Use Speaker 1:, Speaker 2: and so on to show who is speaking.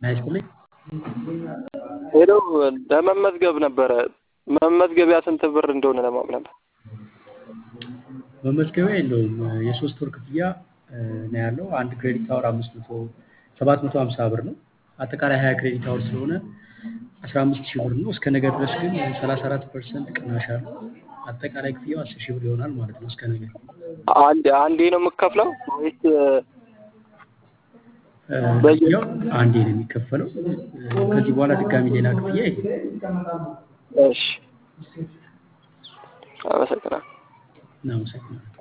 Speaker 1: አይስጥልኝ
Speaker 2: ሄሎ ለመመዝገብ ነበረ። መመዝገቢያ ስንት ብር እንደሆነ ለማወቅ ነበር።
Speaker 1: መመዝገቢያ የለውም። የሶስት ወር ክፍያ ነው ያለው። አንድ ክሬዲት አወር አምስት መቶ ሰባት መቶ ሀምሳ ብር ነው። አጠቃላይ ሀያ ክሬዲት አወር ስለሆነ አስራ አምስት ሺህ ብር ነው። እስከ ነገ ድረስ ግን ሰላሳ አራት ፐርሰንት ቅናሽ አለው። አጠቃላይ ክፍያው አስር ሺህ ብር ይሆናል ማለት ነው። እስከ ነገ
Speaker 2: አንድ አንዴ ነው የምከፍለው ወይስ
Speaker 1: ክፍያው አንዴ ነው የሚከፈለው። ከዚህ በኋላ ድጋሚ ሌላ ክፍያ የለም።
Speaker 2: እሺ፣ አመሰግናለሁ።
Speaker 1: እናመሰግናለን።